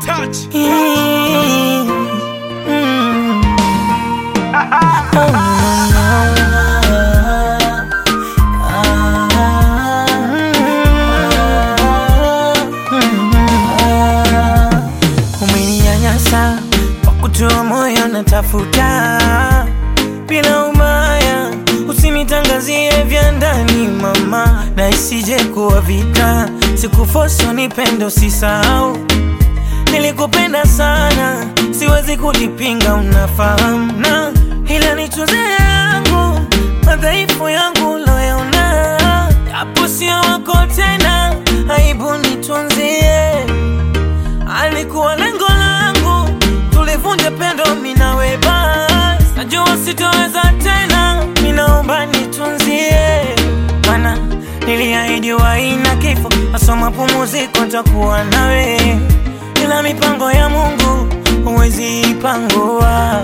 touch. Mm, mm. Oh, umeninyanyasa kwa kutoa moyo natafuta bila umaya, usinitangazie vya ndani mama, na isije kuwa vita. Sikufoso nipende, usisahau nilikupenda sana, siwezi kulipinga, unafahamu na ila nitunze yangu madhaifu yangu loyaona, japo sio wako tena, aibu nitunzie. Alikuwa lengo langu tulivunje pendo minawe, basi najua sitoweza tena, minaomba nitunzie, mana niliahidi waina kifo, asoma pumuziko, takuwa nawe ila mipango ya Mungu huwezi ipangua.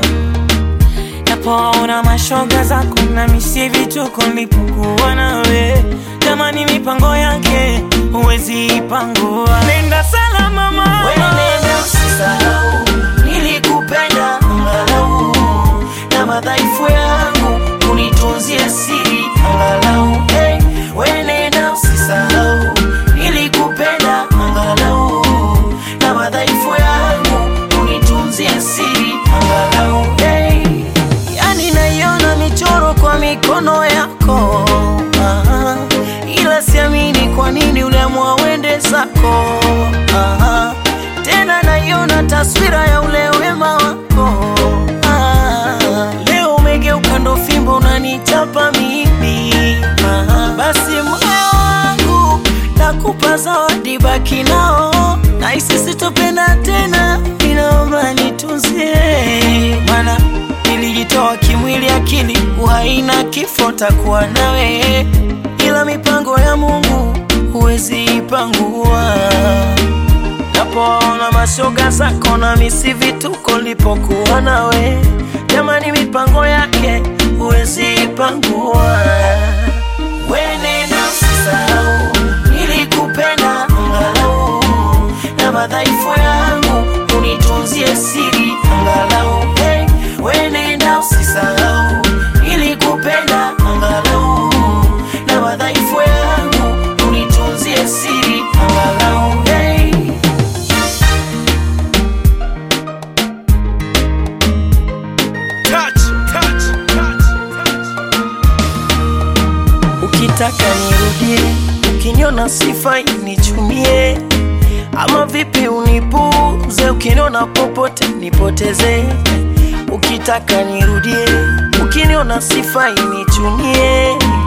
Napoona mashoga zako na misi vituko nilipokuwa nawe, jamani, mipango yake huwezi ipangua. Nenda salama mama, Nenda usisahau, nilikupenda angalau, na madhaifu yangu unitunzie siri angalau. Hey, we nenda usisahau, nilikupenda angalau, na madhaifu yangu unitunzie siri angalau. Hey, yani naiona michoro kwa mikono yako ah, ila siamini kwa nini uliamua uende zako ah, tena naiona taswira ya ule wema wako ah, leo umegeuka ndo fimbo unanichapa mimi ah, basi moyo wangu nakupa zawadi, baki nao na isisi topenda tena, inaomba nitunzie, mana nilijitoa kimwili, akili, uhai na kifo, takuwa nawe, ila mipango ya Mungu huwezi ipangua. Napoona mashoga zako na misi vituko, lipokuwa nawe, jamani, mipango yake huwezi ipangua. Wenenda usisahau, nilikupenda angalau, na madhaifu yangu unitunzie siri angalau. Hey, wenenda usisahau, nilikupenda angalau, na madhaifu yangu unitunzie siri angalau. Hey. Touch, touch, touch, touch. Ukitaka nirudie, ukiniona sifai nichumie, ama vipi unipuze, ukiniona popote nipoteze. Ukitaka nirudie, ukiniona sifai nichumie,